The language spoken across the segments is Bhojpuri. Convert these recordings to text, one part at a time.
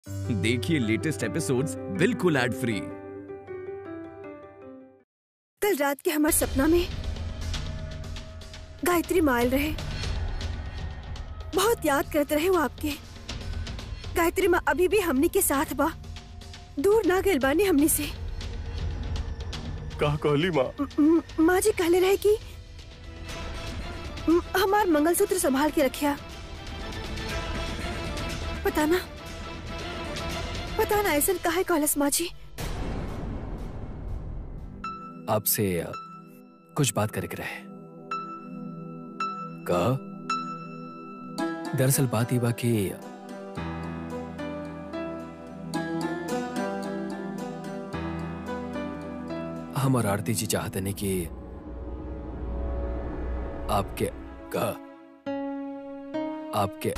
देखिए लेटेस्ट एपिसोड्स बिल्कुल एड फ्री कल रात के हमारे सपना में गायत्री मायल रहे बहुत याद करते रहे वो आपके गायत्री माँ अभी भी हमनी के साथ बा दूर ना गइल बानी हमनी से का कहली माँ म- माँ जी कहले रहे कि म- हमार मंगलसूत्र संभाल के रखिया पता ना पता ना ऐसा काहे कहलस माँ जी आपसे अ, कुछ बात करे के रहे कहा दरअसल बात ही बा कि हम और आरती जी चाहते नहीं कि आपके कहा आपके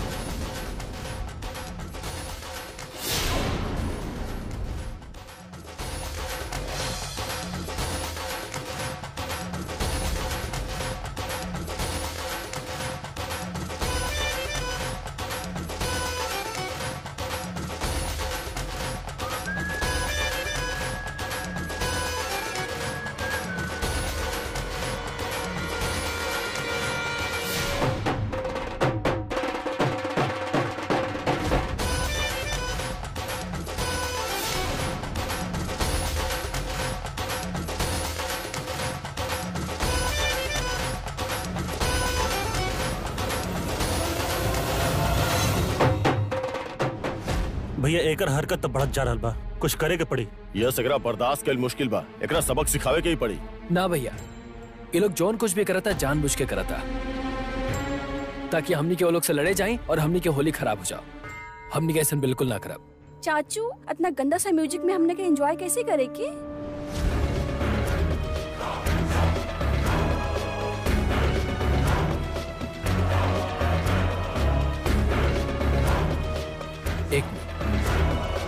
भैया एकर हरकत तो बढ़त जा रहल बा कुछ करे के पड़ी यह सगरा बर्दाश्त कल मुश्किल बा एकरा सबक सिखावे के ही पड़ी ना भैया ये लोग जौन कुछ भी करता जानबूझ के करता ताकि हमनी के वो लोग से लड़े जाएं और हमनी के होली खराब हो जाओ हमनी के ऐसा बिल्कुल ना खराब चाचू इतना गंदा सा म्यूजिक में हमने के एंजॉय कैसे करे की एक मिनट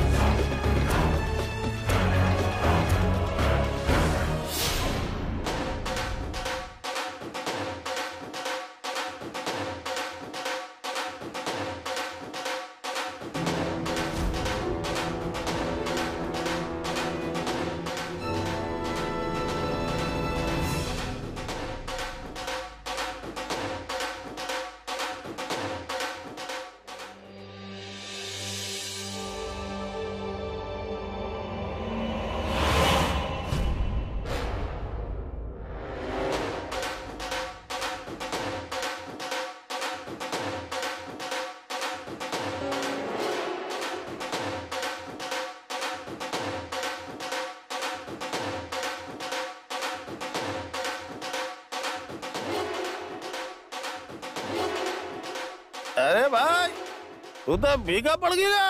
अरे भाई तू तो भीगा पड़ गया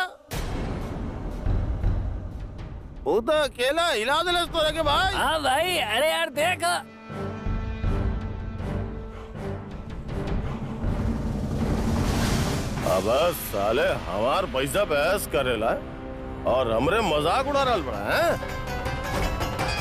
तू तो अकेला हिला दिले तोरा के भाई हाँ भाई अरे यार देख अब साले हमार पैसा बहस करेला और हमरे मजाक उड़ा रहल बड़ा हैं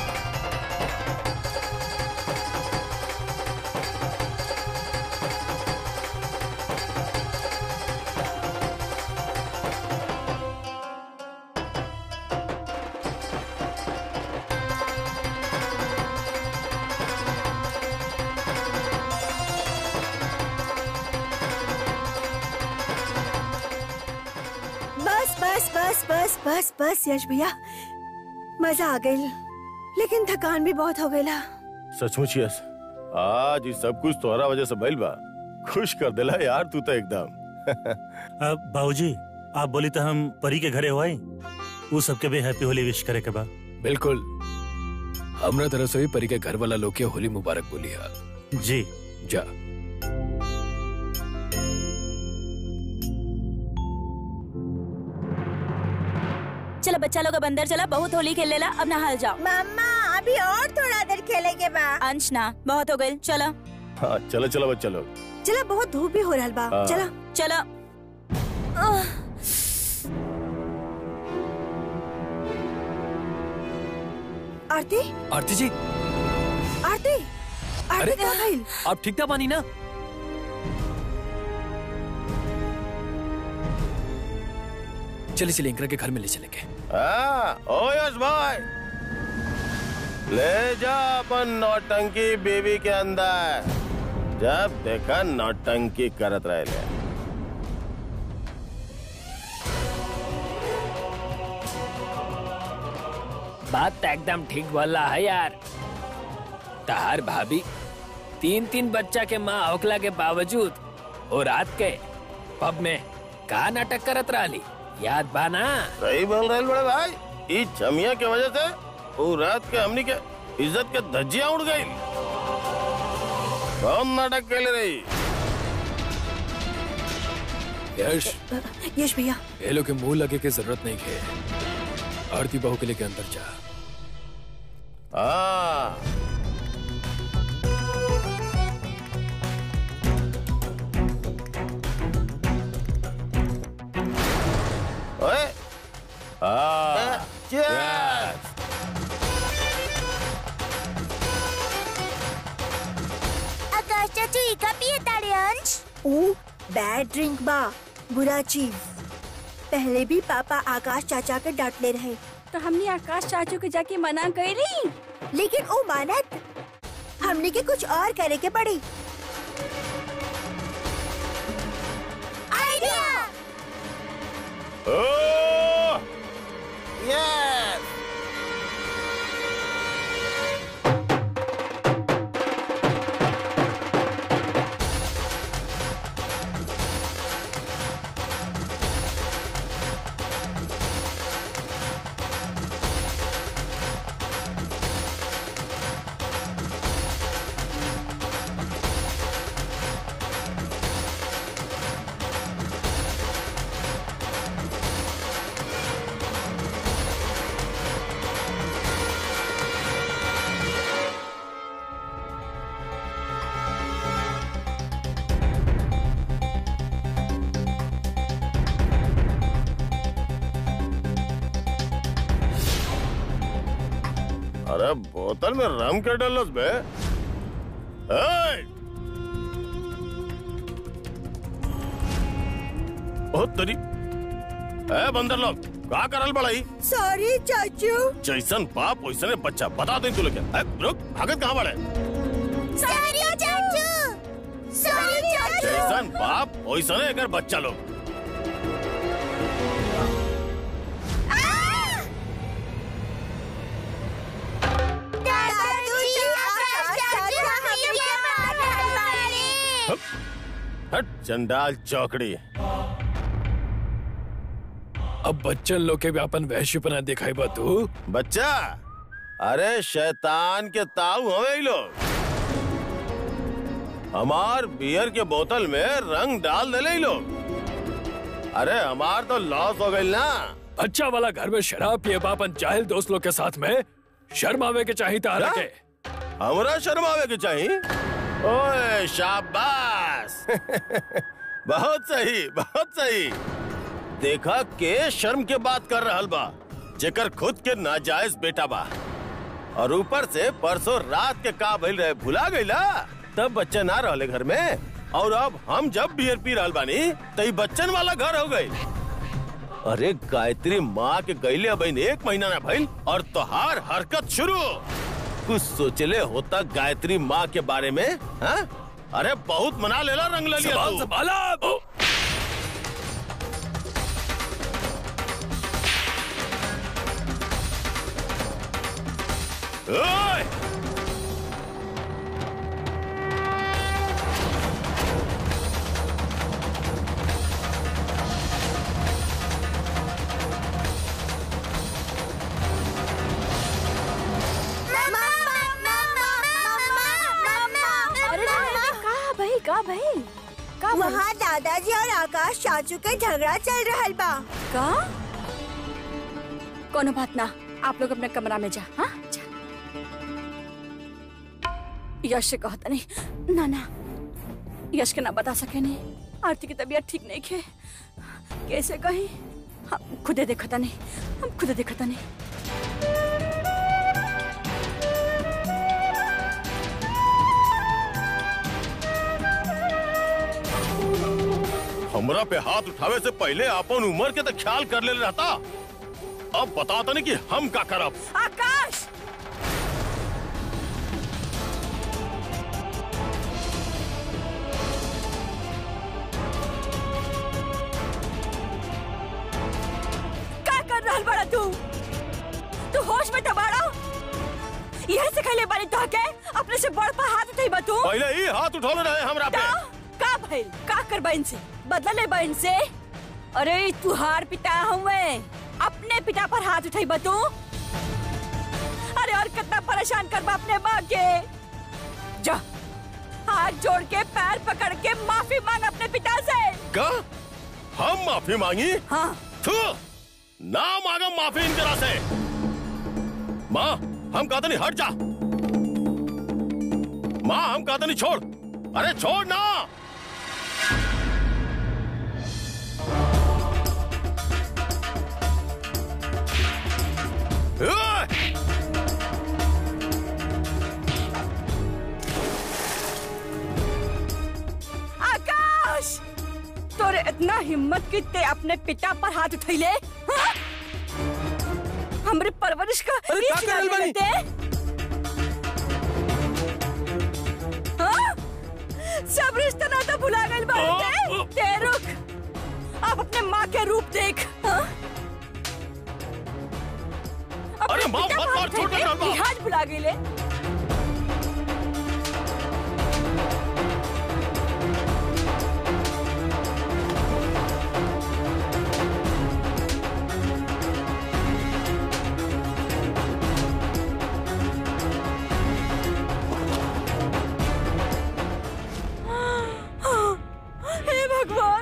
बस बस बस बस बस बस यश भैया मजा आ गई लेकिन थकान भी बहुत हो गईला सचमुच यस आज ये सब कुछ तोहरा वजह से भइल बा खुश कर देला यार तू तो एकदम अब बाबूजी आप बोली तो हम परी के घरे हुआई वो सबके भी हैप्पी होली विश करे के बा बिल्कुल हमरा तरफ से भी परी के घर वाला लोग के होली मुबारक बोली है जी जा चलो बच्चा लोग अब अंदर चला बहुत होली खेल लेला अब नहाल जाओ मम्मा अभी और थोड़ा देर खेले के बाद अंश ना बहुत हो गई चलो हाँ चलो चलो बच्चा लोग चला बहुत धूप भी हो रहा बा हाँ। चला चलो आरती आरती जी आरती अरे आरती कहाँ गई आप ठीक था पानी ना चलिए चलिए इंकरा के घर में ले चलेंगे हाँ, ओ यश भाई ले जा अपन नौटंकी बीवी के अंदर जब देखा नौटंकी करत रहे ले बात तो एकदम ठीक बोला है यार तहार भाभी तीन तीन बच्चा के माँ होकला के बावजूद वो रात के पब में का नाटक करत रही याद बाना सही बोल रहे बड़े भाई इस छमिया के वजह से वो रात के हमनी के इज्जत के धज्जियां उड़ गई कौन नाटक के ले रही यश यश भैया ये लोग के मुंह लगे के जरूरत नहीं है आरती बहू के लेके अंदर जा हाँ ओए हाँ Cheers! आकाश चाचू इका पिए ताड़े अंश ओ बैड ड्रिंक बा बुरा चीज पहले भी पापा आकाश चाचा के डांटले रहे तो हमने आकाश चाचू के जाके मना कर रही लेकिन ओ मानत हमने के कुछ और करे के पड़ी आइडिया Oh! Yes! अरे बोतल में रम के डलस बे ए! ओ तरी ए बंदर लोग का करल बड़ाई सॉरी चाचू जैसन बाप वैसने बच्चा बता दे तू लोग ए, रुक भागत कहाँ बड़े सॉरी चाचू सॉरी चाचू जैसन बाप वैसने अगर बच्चा लोग दादाजी आकाश चाचू हमें मार डाले हट, हट चंडाल चौकड़ी अब बच्चन लोग के भी अपन वैश्यपना दिखाई बा तू बच्चा अरे शैतान के ताऊ हवे ई लोग हमार बियर के बोतल में रंग डाल देले ई लोग अरे हमार तो लॉस हो गई ना बच्चा वाला घर में शराब पिए बापन जाहिल दोस्त लोग के साथ में शर्म आवे के चाहिए तारा क्या? के हमरा शर्मावे के चाहिए ओए शाबाश बहुत सही बहुत सही देखा के शर्म के बात कर रहल बा जेकर खुद के नाजायज बेटा बा और ऊपर से परसों रात के का भइल रहे भुला गईला तब बच्चे ना रहले घर में और अब हम जब बियर पी रहल बानी तो ई बच्चन वाला घर हो गई अरे गायत्री माँ के गईले अब एक महीना ना भइल और तोहार हरकत शुरू कुछ सोचले होता गायत्री माँ के बारे में हा? अरे बहुत मना लेला रंग ले लिया संभाल तू। संभाला ओ, ओए! अरे का भाई का भाई का भाई? वहाँ दादाजी और आकाश चाचू के झगड़ा चल रहा बा का कोनो बात ना आप लोग अपने कमरा में जा हाँ जा यश से कहता नहीं ना ना यश के ना बता सके नहीं आरती की तबीयत ठीक नहीं खे कैसे कही हम खुदे देखता नहीं हम खुदे देखता नहीं हमरा पे हाथ उठावे से पहले अपन उम्र के तो ख्याल कर ले रहता अब बताता नहीं कि हम का करब आकाश का कर रहल बड़ा तू तू होश में टबाड़ा यह सिखले बारी तो के अपने से बड़ पर हाथ उठाई बा तू पहले ही हाथ उठौले रहे हमरा पे का का भइल का कर बहन से बदला ले बहन से अरे तुहार पिता हूँ मैं अपने पिता पर हाथ उठाई बा तू अरे और कितना परेशान कर बा अपने माँ के जा हाथ जोड़ के पैर पकड़ के माफी मांग अपने पिता से का हम माफी मांगी हाँ थू ना मांगा माफी इनकरा से माँ हम कहते नहीं हट जा माँ हम कहते नहीं छोड़ अरे छोड़ ना ए! आकाश तोरे इतना हिम्मत कि ते अपने पिता पर हाथ उठैले हाँ? हमरे परवरिश का अरे बीच का कर रहल डाल बानी? देते? हाँ? सब रिश्ता नाता भुला गइल बाटे ते रुक अब अपने माँ के रूप देख हाँ? अपने अरे माँ, पिता मत पर मार, हाथ छोड़ दे उठैले, डाल बा। लिहाज भुला गइले हे भगवान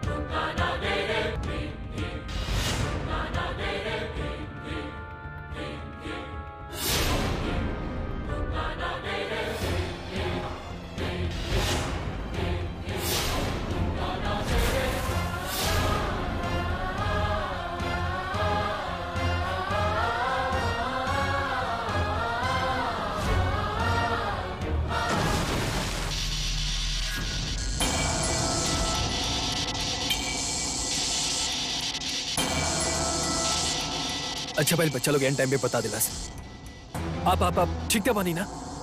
अच्छा भाई बच्चा लोग एंड टाइम पे बता दिला आप आप आप ठीक था बानी ना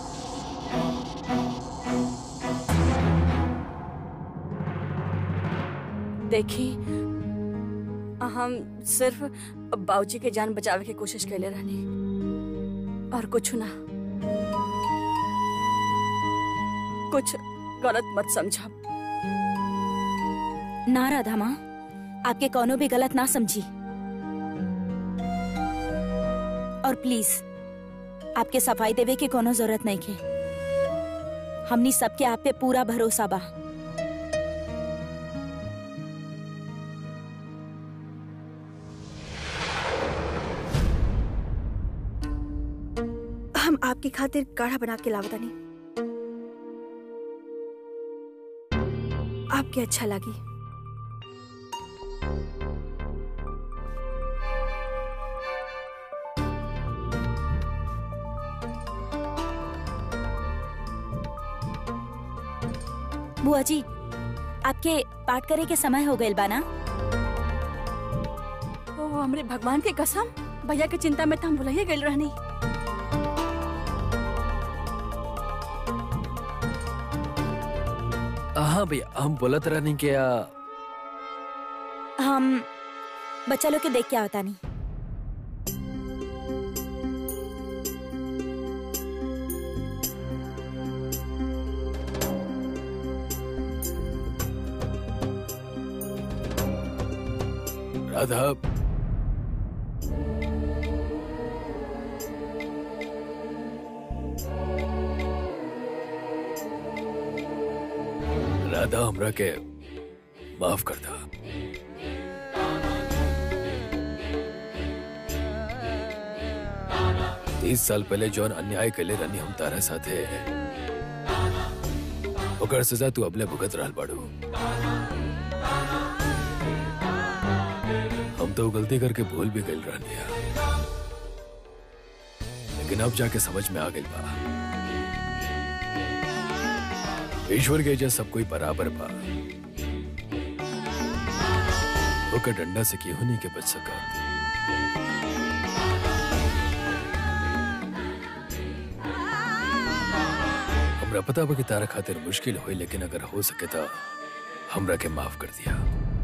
देखी हम सिर्फ बाबूजी के जान बचावे की कोशिश कैले रहनी और कुछ ना कुछ गलत मत समझा ना राधा माँ आपके कौनो भी गलत ना समझी और प्लीज आपके सफाई देवे के कोनो जरूरत नहीं के हमनी सबके आप पे पूरा भरोसा बा हम आपकी खातिर काढ़ा बना के लावतानी आपके अच्छा लगी बुआ जी आपके पाठ करे के समय हो गइल बा ना ओ हमरे भगवान के कसम भैया के चिंता में तो हम भुलाइए गइल रहनी हाँ भैया हम बोलत रहनी कि आ, हम बच्चा लोग के देख के आवता नहीं राधा राधा हमरा के माफ कर दा तीस साल पहले जौन अन्याय कैले रहनी हम तारा साथे ओकर सजा तू अबले भुगत रहल बाड़ू हम तो गलती करके भूल भी गइल रहनी लेकिन अब जाके समझ में आ गइल बा ईश्वर के इज्जत सब कोई बराबर बा ओकर डंडा से केहू नहीं के बच सका हमरा पता बा कि तारा खातिर मुश्किल होई लेकिन अगर हो सके तो हमरा के माफ कर दिया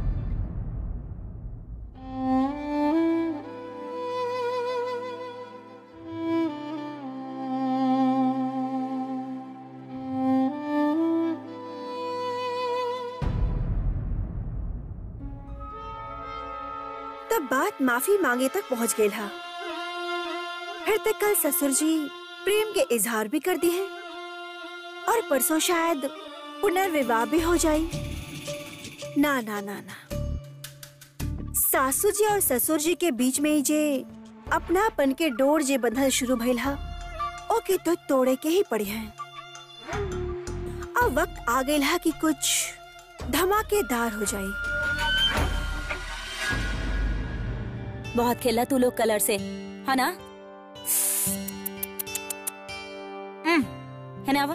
तब बात माफी मांगे तक पहुंच गई हा फिर तक कल ससुर जी प्रेम के इजहार भी कर दिए और परसों शायद पुनर्विवाह भी हो जाए ना ना ना ना सासू जी और ससुर जी के बीच में ही जे अपनापन के डोर जे बंधल शुरू भइल हा ओके तो तोड़े के ही पड़ी है अब वक्त आ गई हा कि कुछ धमाकेदार हो जाए बहुत खेला तू लोग कलर से है ना हम्म, है ना आवा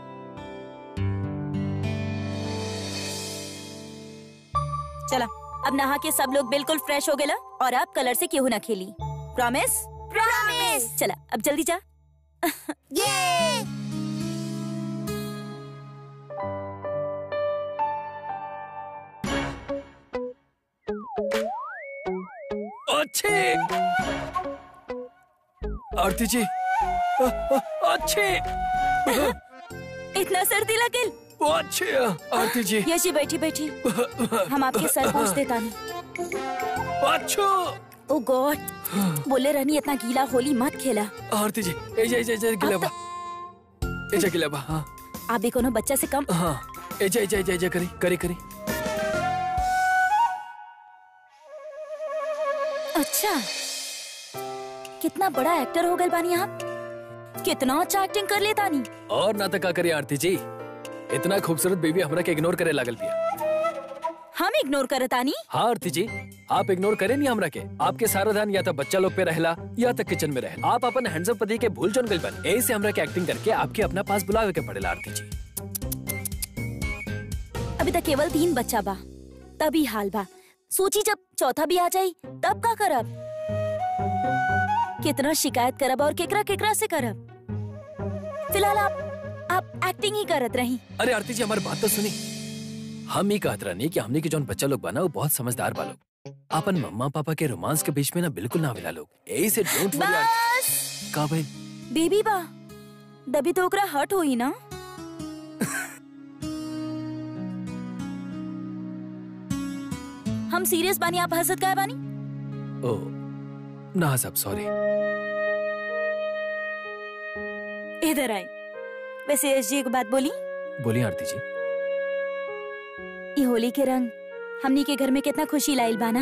चला अब नहा के सब लोग बिल्कुल फ्रेश हो गए ला और अब कलर से क्यों ना खेली प्रॉमिस प्रॉमिस चला अब जल्दी जा अच्छे आरती जी अ- अ- अच्छे इतना सर्दी लगे वो अच्छे आरती जी यशी बैठी बैठी हम आपके सर पूछ देता नहीं अच्छो ओ गॉड बोले रहनी इतना गीला होली मत खेला आरती जी एजा एजा एजा गिलाबा एजा गिलाबा हाँ आप भी कोनो बच्चा से कम हाँ एजा एजा एजा एजा करी करी करी अच्छा कितना बड़ा एक्टर हो गए बानी आप कितना अच्छा एक्टिंग कर लेता नी और ना तका करी आरती जी इतना खूबसूरत बेबी हमरा के इग्नोर करे लागल पिया हम इग्नोर करता नी हाँ आरती जी आप इग्नोर करे नहीं हमरा के आपके सारा ध्यान या तो बच्चा लोग पे रहला या तो किचन में रहला आप अपन हैंडसम पति के भूल चुन गइल बन ऐसे हमरा के एक्टिंग करके आपके अपना पास बुलावे के पड़ेला आरती जी अभी तक केवल तीन बच्चा बा तभी हाल बा सोची जब चौथा भी आ जाई तब का करब कितना शिकायत करब और केकरा केकरा से करब फिलहाल आप आप एक्टिंग ही करत रही अरे आरती जी हमारी बात तो सुनी हम ही कहत रहनी कि हमने के जौन बच्चा लोग बना वो बहुत समझदार बा लोग अपन मम्मा पापा के रोमांस के बीच में ना बिल्कुल ना आवेला लोग यही से डोंट वरी बस का भाई बेबी बा दबी तो ओकरा हट होई ना हम सीरियस बानी आप हंसत काय बानी ओ ना सब सॉरी इधर आई वैसे एस जी एक बात बोली बोलिए आरती जी ये होली के रंग हमनी के घर में कितना खुशी लाइल बाना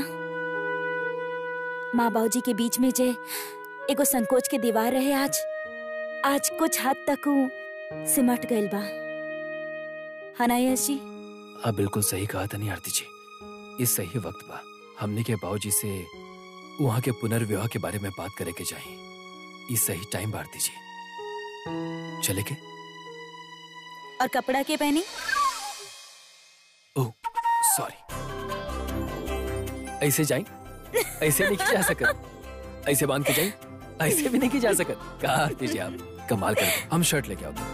माँ बाबूजी के बीच में जे एगो संकोच के दीवार रहे आज आज कुछ हद तक ऊ सिमट गइल बा है ना यश जी आप बिल्कुल सही कहा था नहीं आरती जी इस सही वक्त बा हमने के बाबूजी से वहाँ के पुनर्विवाह के बारे में बात करे के चाहिए इस सही टाइम बा आरती जी चले के और कपड़ा के पहनी ओह सॉरी ऐसे जाई ऐसे नहीं की जा सकत ऐसे बांध के जाई ऐसे भी नहीं की जा सकत कहा आरती जी आप कमाल कर हम शर्ट लेके आओ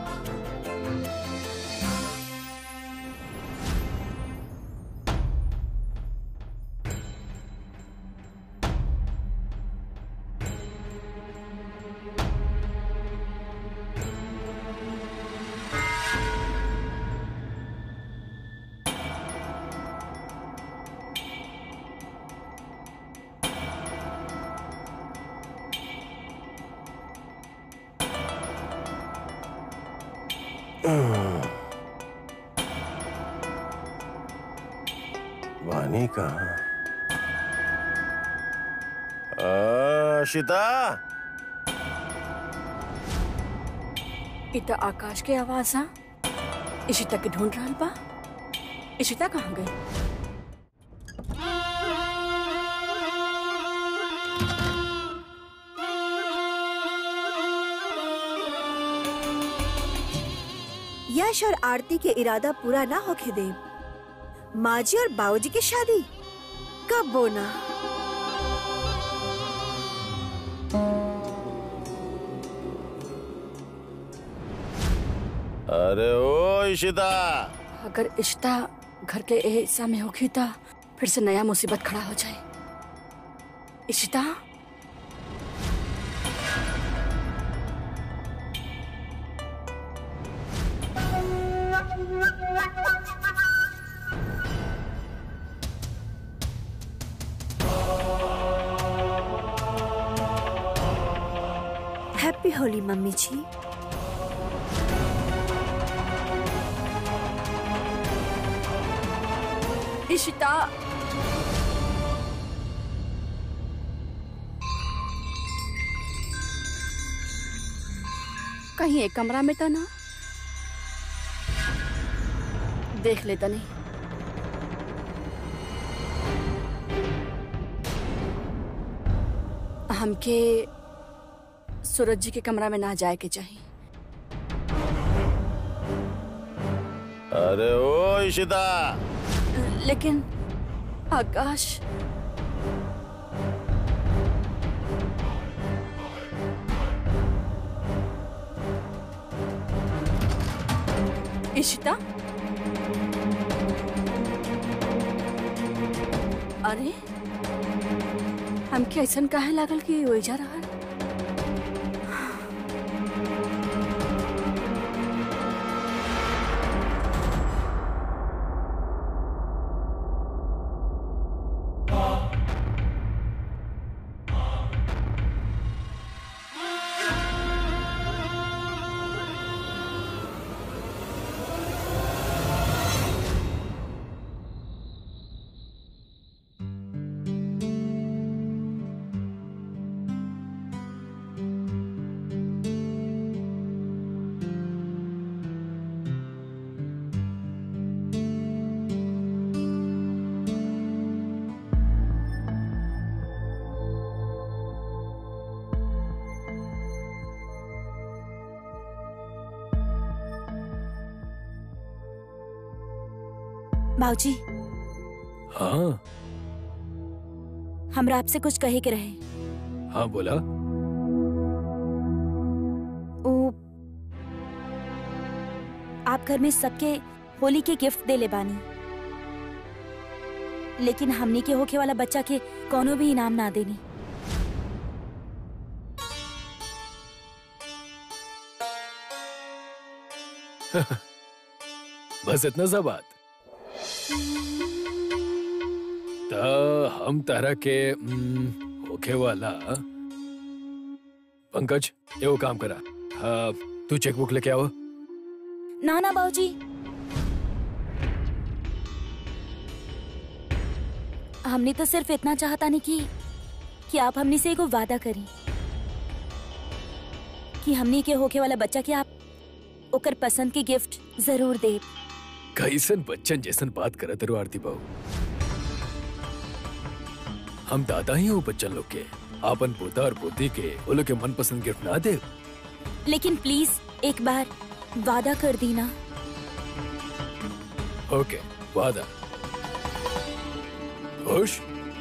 वानी कहाँ आ, शिता इता आकाश के आवाज हा इशिता के ढूंढ रहल बा इशिता कहाँ गई यश और आरती के इरादा पूरा ना होके दे माँ जी और बाबूजी की शादी कब्बो ना अरे ओ इशिता अगर इश्ता घर के ए हिस्सा में होगी तो फिर से नया मुसीबत खड़ा हो जाए इशिता हैप्पी होली मम्मी जी इशिता कहीं एक कमरा में तो ना देख लेता नहीं हमके सूरज जी के कमरा में ना जाए के चाहिए अरे ओ इशिता लेकिन आकाश इशिता अरे हमके ऐसा काहे लागल कि हो जा रहा बाबूजी हाँ हमरा आपसे कुछ कहे के रहे हाँ बोला ओ आप घर में सबके होली के गिफ्ट दे ले बानी लेकिन हमनी के होखे वाला बच्चा के कोनो भी इनाम ना देनी बस इतना सा बात तो हम तरह के हम्म, होखे वाला पंकज एगो काम करा हाँ, तू चेकबुक लेके आओ ना ना बाबूजी हमने तो सिर्फ इतना चाहता नहीं कि कि आप हमने से एगो वादा करी कि हमने के होके वाला बच्चा के आप ओकर पसंद के गिफ्ट जरूर दे कैसन बच्चन जैसन बात करत रो आरती बहू हम दादा ही हो बच्चन लोग के आपन पोता और पोती के वो लोग के मनपसंद गिफ्ट ना दे लेकिन प्लीज एक बार वादा कर दी ना ओके वादा खुश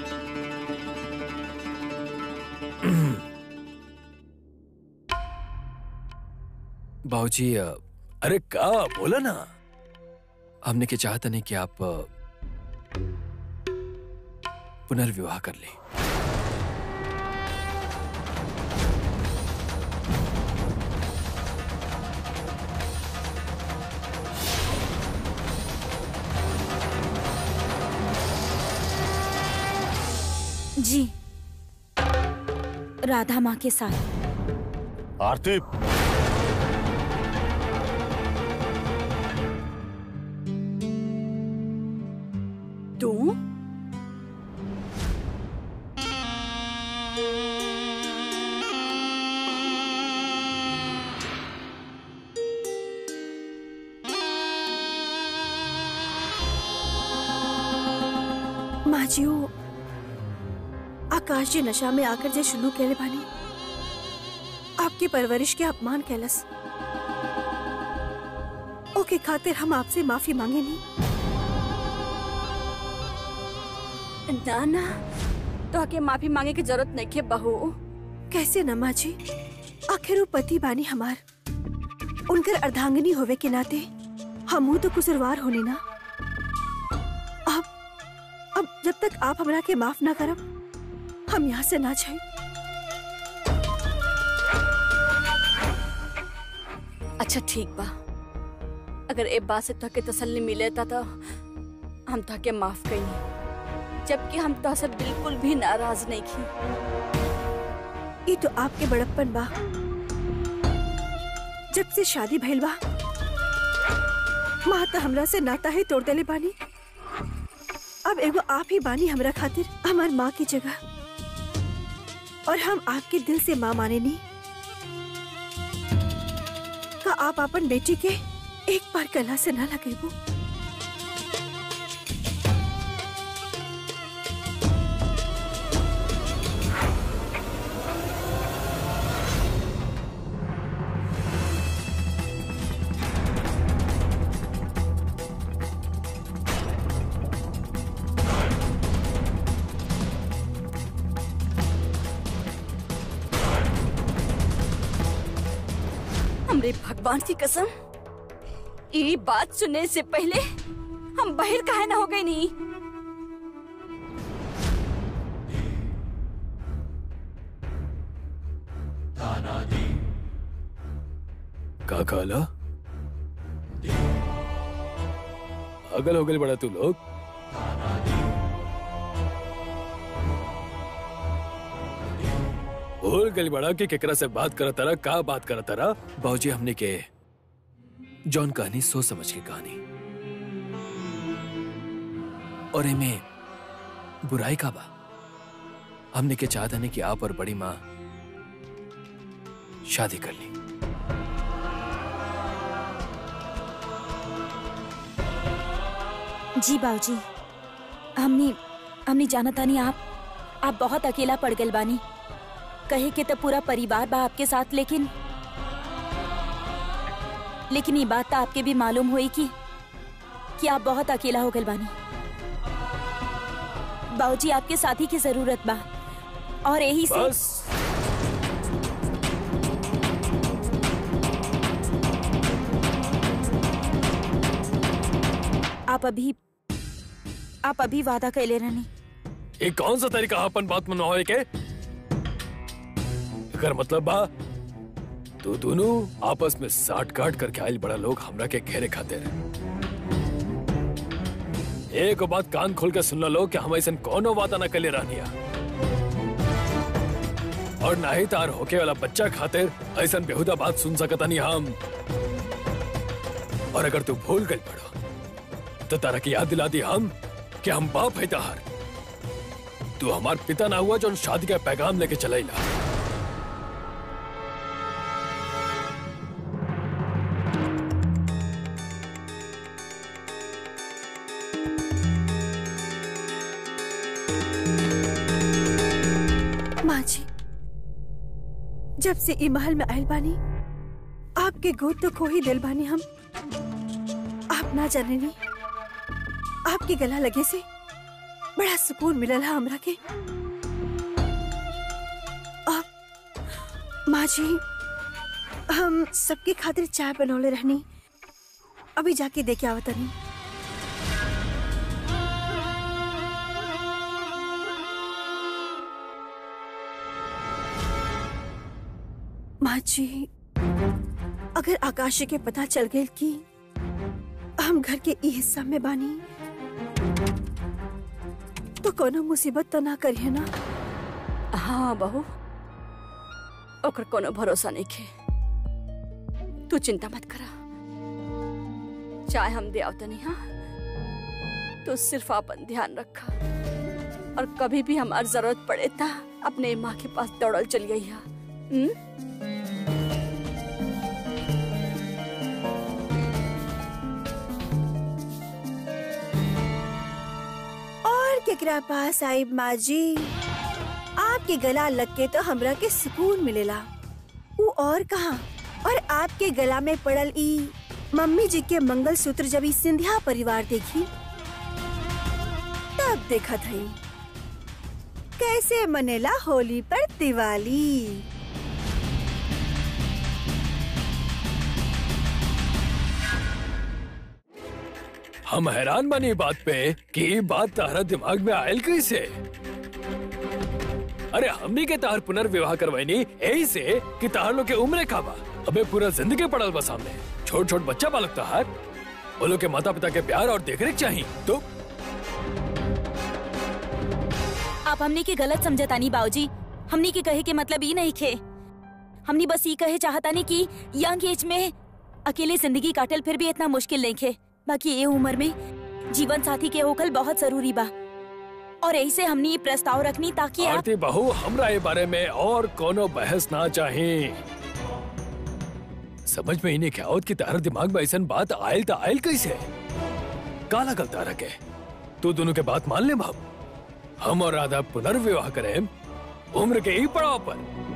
बाबूजी अ, अरे का बोला ना हमने के चाहता नहीं कि आप अ, पुनर्विवाह कर ले जी राधा माँ के साथ आरती तू माँ जी वो आकाश जी नशा में आकर जे शुरू केले बानी आपकी परवरिश के अपमान कैलस ओके खातिर हम आपसे माफी मांगे नहीं ना ना तो के माफी मांगे की जरूरत नहीं है बहू कैसे न माँ जी आखिर वो पति बानी हमार उनकर अर्धांगिनी होवे के नाते हमू तो कुसरवार होने ना अब अब जब तक आप हमरा के माफ ना करब हम यहाँ से ना जाए अच्छा ठीक बा अगर ए बात से तोहके तसल्ली मिले ता तो हम तोहके माफ कई जबकि हम तो से बिल्कुल भी नाराज नहीं की ये तो आपके बड़प्पन बा जब से शादी भइल बा माँ तो हमरा से नाता ही तोड़ देले बानी अब एगो आप ही बानी हमरा खातिर हमार माँ की जगह और हम आपके दिल से माँ माने नी का आप अपन बेटी के एक बार कला से ना लगेबो हमरे भगवान की कसम ये बात सुनने से पहले हम बाहर काहे ना हो गए नहीं का कहला अगल हो गल बड़ा तू लोग भूल गल बड़ा कि केकरा से बात करत तारा का बात करत तारा बाबूजी हमने के जॉन कहानी सोच समझ के कहानी और एमे बुराई का बा हमने के चाहता नहीं कि आप और बड़ी माँ शादी कर ली जी बाबूजी हमनी हमनी जाना तानी आप आप बहुत अकेला पड़ गए बानी कहे के तो पूरा परिवार बा आपके साथ लेकिन लेकिन ये बात तो आपके भी मालूम हुई कि कि आप बहुत अकेला हो गए बानी बाबूजी आपके साथी की जरूरत बा और यही से बस आप अभी आप अभी वादा कैले रहनी ये कौन सा तरीका है अपन बात मनवावे के अगर मतलब बा तो दोनों आपस में साठ काट करके आयल बड़ा लोग हमरा के घेरे खाते रहे एक बात कान खोल के सुन लो कि हम ऐसा कोनो वादा न कले रहनिया और ना ही तार होके वाला बच्चा खातिर ऐसा बेहुदा बात सुन सकता नहीं हम और अगर तू भूल गई पड़ो तो तारा की याद दिला दी हम कि हम बाप है तार तू हमार पिता ना हुआ जो शादी का पैगाम लेके चलेला माँ जी जब से ई महल में आयल बानी आपके गोद तो खो ही दिल बानी हम आप ना जाने नी आपके गला लगे से बड़ा सुकून मिलल है हमरा के आप माँ जी हम सबके खातिर चाय बनौले रहनी अभी जाके देखे आवतनी माँ जी अगर आकाश के पता चल गए कि हम घर के ई हिस्सा में बानी तो कोनो मुसीबत तो ना करिए ना हाँ बहू ओकर कोनो भरोसा नहीं खे तू चिंता मत करा चाहे हम दे आवतनी हाँ तू सिर्फ अपन ध्यान रखा और कभी भी हमार जरूरत पड़े ता अपने माँ के पास दौड़ल चल गई है हम्म? और केकरा पास आई माँ जी आपके गला लग के तो हमरा के सुकून मिलेला वो और कहा और आपके गला में पड़ल ई मम्मी जी के मंगल सूत्र जब ई सिंधिया परिवार देखी तब देखा थई कैसे मनेला होली पर दिवाली हम हैरान बनी ई बात पे कि ई बात तारा दिमाग में आयल कैसे अरे हमनी के तार पुनर्विवाह करवाइनी यही से कि तार लोग के उम्र का बा अबे पूरा जिंदगी पड़ल बा सामने छोट छोट बच्चा बालक तार वो लोग के माता पिता के प्यार और देखरेख चाहिए तो आप हमने के गलत समझतानी बाबूजी हमने के कहे के मतलब ई नहीं खे हमने बस ये कहे चाहतानी कि यंग एज में अकेले जिंदगी काटल फिर भी इतना मुश्किल नहीं खे बाकी ये उम्र में जीवन साथी के होकल बहुत जरूरी बा और यही से हमने ये प्रस्ताव रखनी ताकि आप आरती बहू हमरा ये बारे में और कोनो बहस ना चाहिए समझ में ही नहीं क्या होत कि तारा दिमाग में ऐसा बात आयल तो आयल कैसे का लगल तारा के तू दोनों के बात मान ले बाबू हम और राधा पुनर्विवाह करें उम्र के ही पड़ाव पर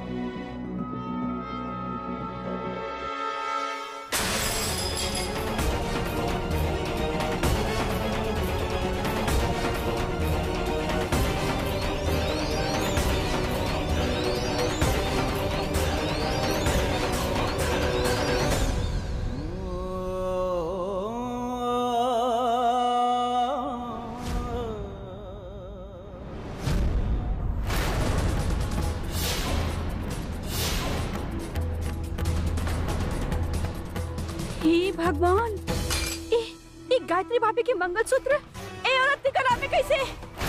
हे भगवान ए, ए गायत्री भाभी के मंगलसूत्र ए औरत के गला में कैसे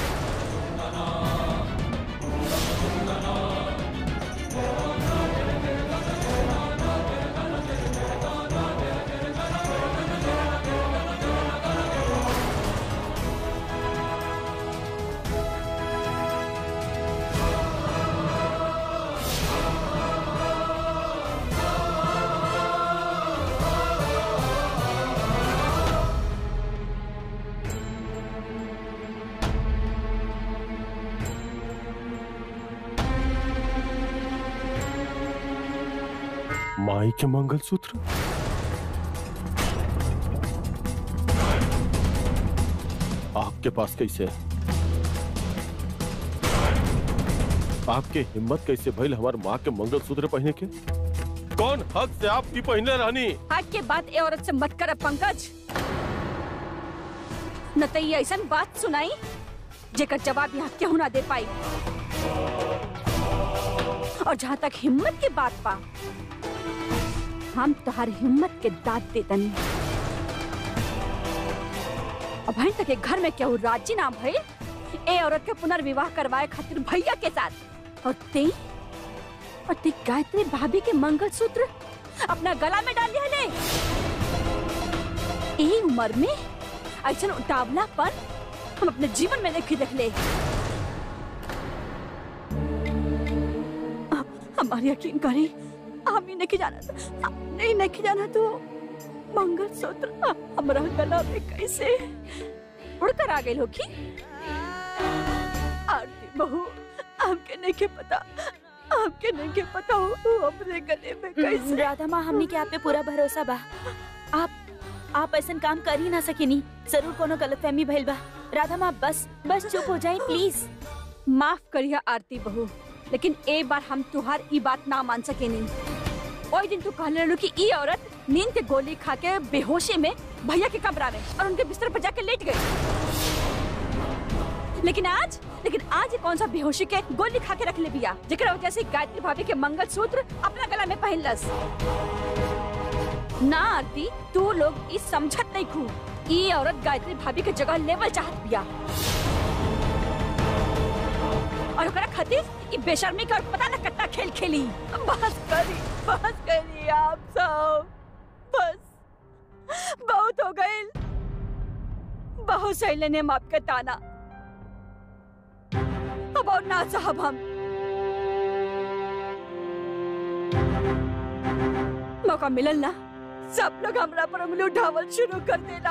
माई के मंगलसूत्र आपके पास कैसे आपके हिम्मत कैसे भइल हमार माँ के मंगलसूत्र पहने के कौन हक से आपकी पहने रहनी आज के बाद ए औरत से मत कर पंकज न तो ये ऐसा बात सुनाई जेकर जवाब यहाँ क्यों ना दे पाई और जहाँ तक हिम्मत की बात पा हम तुहार हिम्मत के दाद देतनी अब भाई तक एक घर में केहू राजी ना भइल ए औरत के पुनर्विवाह करवाए खातिर भैया के साथ और ते और ते गायत्री भाभी के मंगलसूत्र अपना गला में डाल लिया ले ए उम्र में ऐसा उतावलापन हम अपने जीवन में नहीं देख ले हमारी यकीन करी हम ही नहीं जाना था नहीं नहीं जाना तो मंगलसूत्र हमारा गला में कैसे उड़कर आ गई होगी आरती बहू हमके नहीं के पता हमके नहीं के पता हो तू अपने गले में कैसे राधा माँ हमने के आप पे पूरा भरोसा बा आप आप ऐसा काम कर ही ना सकेनी जरूर कोनो गलतफहमी भइल बा राधा माँ बस बस चुप हो जाए प्लीज माफ करिया आरती बहू लेकिन एक बार हम तुहार ई बात ना मान सके नहीं ओई दिन तू कहले रहलू कि ई औरत नींद के गोली खा के बेहोशी में भैया के कमरा में और उनके बिस्तर पर जाके लेट गई लेकिन आज लेकिन आज ये कौन सा बेहोशी के गोली खा के रख ले बिया जेकरा वजह से गायत्री भाभी के मंगलसूत्र अपना गला में पहनलस ना आरती तू लोग ई समझत नहीं खू ई औरत गायत्री भाभी के जगह लेवल चाहत बिया और ओकरा खातिर ई बेशर्मी का पता न कितना खेल खेली बस करी बस करी आप सब बस बहुत हो गए बहुत सही लेने हम आपका ताना अब और ना साहब हम मौका मिलल ना सब लोग हमरा पर उंगली उठावल शुरू कर देना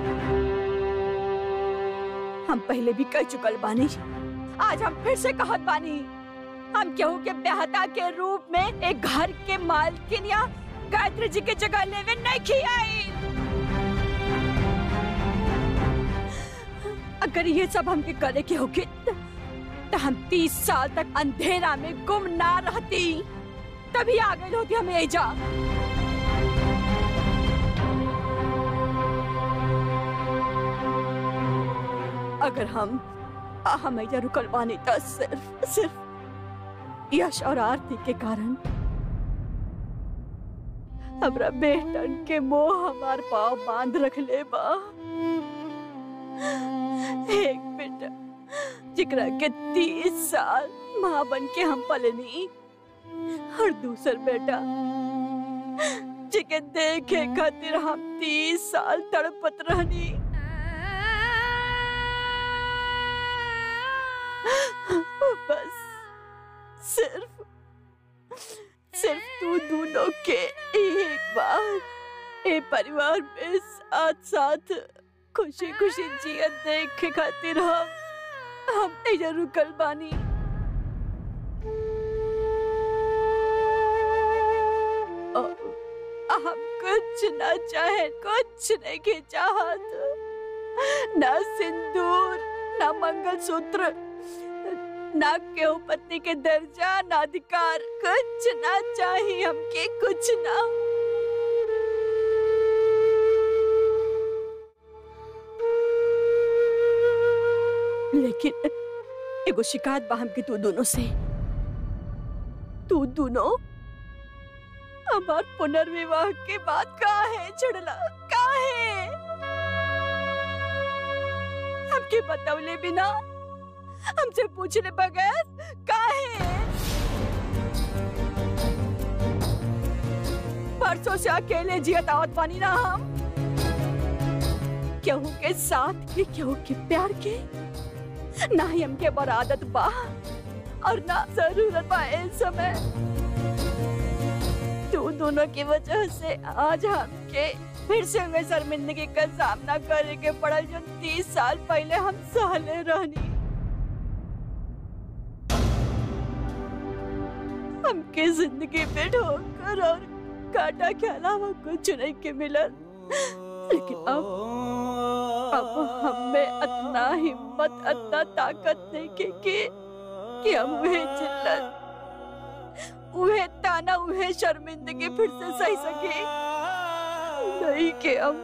हम पहले भी कह चुकल बानी आज हम फिर से कहत बानी हम केहू के बेहता के रूप में एक घर के मालकिन या गायत्री जी के जगह लेवे नहीं खियाई अगर ये सब हमके करे के होगी त- तो हम तीस साल तक अंधेरा में गुम ना रहती तभी आ गई होती हमें एजा अगर हम हम एजा रुकल बानी तो सिर्फ सिर्फ यश और आरती के कारण हमरा बेटन के मोह हमार पाव बांध रख ले बा एक बेटा जिकरा के तीस साल माँ बन के हम पलनी और दूसर बेटा जिके देखे खातिर हम तीस साल तड़पत रहनी बस सिर्फ सिर्फ तू दोनों के एक बार ए परिवार में साथ साथ खुशी खुशी जियत देखे खातिर हम हम एजा रुकल बानी और हम कुछ ना चाहे कुछ नहीं के चाहत ना सिंदूर ना मंगलसूत्र ना केहू पत्नी के दर्जा ना अधिकार कुछ ना चाहिए हमके कुछ ना लेकिन एगो शिकायत बा हमके तू दोनों से तू दोनों हमार पुनर्विवाह के बाद का है छड़ला का है हमके बतौले बिना हमसे पूछले बगैर काहे परसों से अकेले जियत आवत बानी ना हम केहू के साथ के केहू के प्यार के ना ही हमके बड़ आदत बा और ना जरूरत बा इस समय तू दोनों की वजह से आज हमके फिर से हमें शर्मिंदगी का सामना करे के पड़ल जो तीस साल पहले हम सहले रहनी हमके जिंदगी में ठोकर और काटा के अलावा कुछ नहीं के मिलल लेकिन अब अब हमें इतना हिम्मत इतना ताकत नहीं के कि कि हम वह चिल्लत वह ताना वह शर्मिंदगी फिर से सही सके नहीं के हम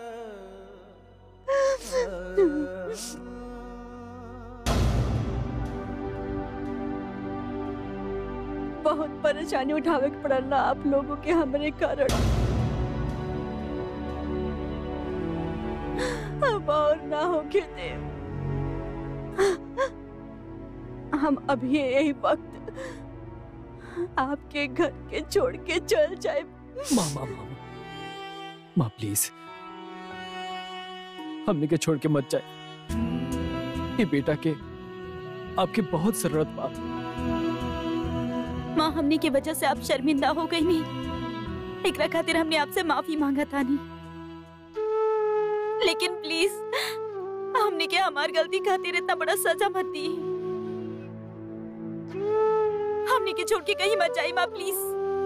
बहुत परेशानी उठावे के पड़ल ना आप लोगों के हमरे कारण अब और ना होके दे हम अभी यही वक्त आपके घर के छोड़ के चल जाए माँ माँ माँ माँ प्लीज हमने के छोड़ के मत जाए ये बेटा के आपकी बहुत जरूरत बा माँ हमने की वजह से आप शर्मिंदा हो गई नहीं एकरा खातिर हमने आपसे माफी मांगा था नहीं लेकिन प्लीज हमने क्या हमार गलती खातिर इतना बड़ा सजा मत दी हमने के छोड़ के कहीं मत जाई माँ प्लीज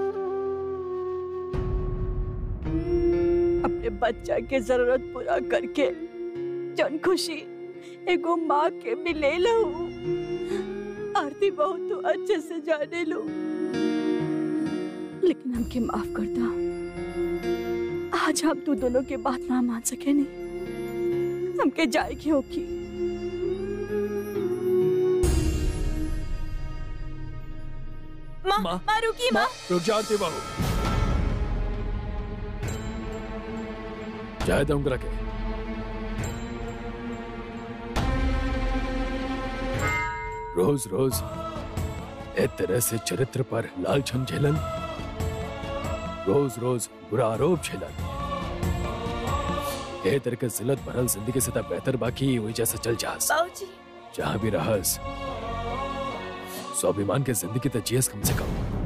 अपने बच्चा के जरूरत पूरा करके जन खुशी एगो माँ के मिले लहू आरती बहुत तो अच्छे से जाने लो लेकिन हमके माफ करता आज हम तू दोनों के बात ना मान सके नहीं हमके जाए की होगी माँ माँ, माँ रुकी माँ रुक जाते बाबू जाए दूंगा के रोज रोज ए तरह से चरित्र पर लालछन झेलन रोज रोज बुरा आरोप झेलन ए तरह के जिलत भरल जिंदगी से तब बेहतर बाकी वही जैसे चल जास बाबूजी जहाँ भी रहस स्वाभिमान के जिंदगी तो जियस कम से कम